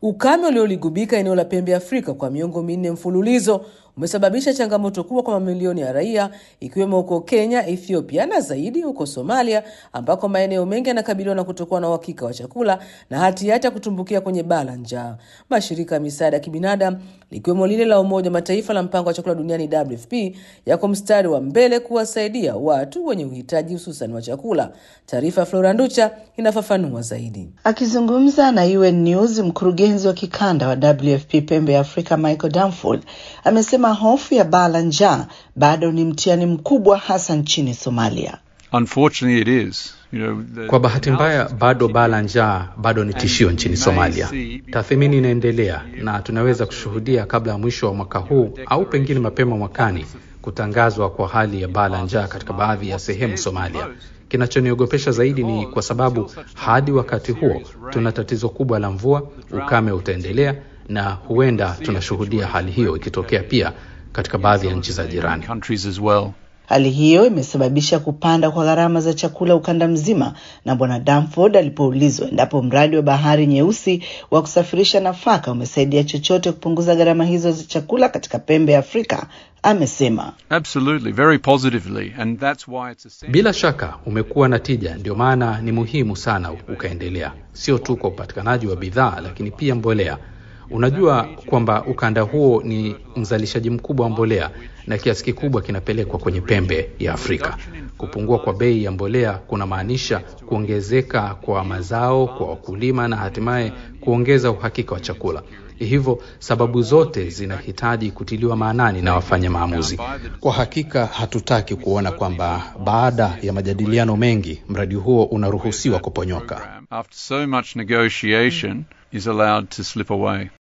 Ukame ulioligubika eneo la pembe Afrika kwa miongo minne mfululizo umesababisha changamoto kubwa kwa mamilioni ya raia ikiwemo huko Kenya, Ethiopia na zaidi huko Somalia, ambako maeneo mengi yanakabiliwa na kutokuwa na uhakika wa chakula na hatihati ya kutumbukia kwenye baa la njaa. Mashirika ya misaada ya kibinadamu likiwemo lile la Umoja wa Mataifa la mpango wa chakula duniani WFP yako mstari wa mbele kuwasaidia watu wenye uhitaji hususan wa chakula. Taarifa ya Flora Nducha inafafanua zaidi. Akizungumza na UN News, mkurugenzi wa kikanda wa WFP pembe ya Afrika Michael Danford amesema hofu ya baa la njaa bado ni mtihani mkubwa hasa nchini Somalia. Unfortunately it is. You know, the, Kwa bahati mbaya bado baa la njaa bado ni tishio nchini Somalia. Tathmini inaendelea na tunaweza kushuhudia kabla ya mwisho wa mwaka huu au pengine mapema mwakani kutangazwa kwa hali ya baa la njaa katika baadhi ya sehemu Somalia. Kinachoniogopesha zaidi ni kwa sababu hadi wakati huo tuna tatizo kubwa la mvua, ukame utaendelea na huenda tunashuhudia hali hiyo ikitokea pia katika baadhi ya nchi za jirani. countries as well. Hali hiyo imesababisha kupanda kwa gharama za chakula ukanda mzima, na Bwana Danford alipoulizwa endapo mradi wa Bahari Nyeusi wa kusafirisha nafaka umesaidia chochote kupunguza gharama hizo za chakula katika pembe ya Afrika, amesema Absolutely, very positively, and that's why it's essential. Bila shaka umekuwa na tija, ndio maana ni muhimu sana ukaendelea, sio tu kwa upatikanaji wa bidhaa, lakini pia mbolea. Unajua kwamba ukanda huo ni mzalishaji mkubwa wa mbolea na kiasi kikubwa kinapelekwa kwenye pembe ya Afrika. Kupungua kwa bei ya mbolea kunamaanisha kuongezeka kwa mazao kwa wakulima na hatimaye kuongeza uhakika wa chakula. Hivyo sababu zote zinahitaji kutiliwa maanani na wafanya maamuzi. Kwa hakika hatutaki kuona kwamba baada ya majadiliano mengi mradi huo unaruhusiwa kuponyoka. After so much negotiation is allowed to slip away.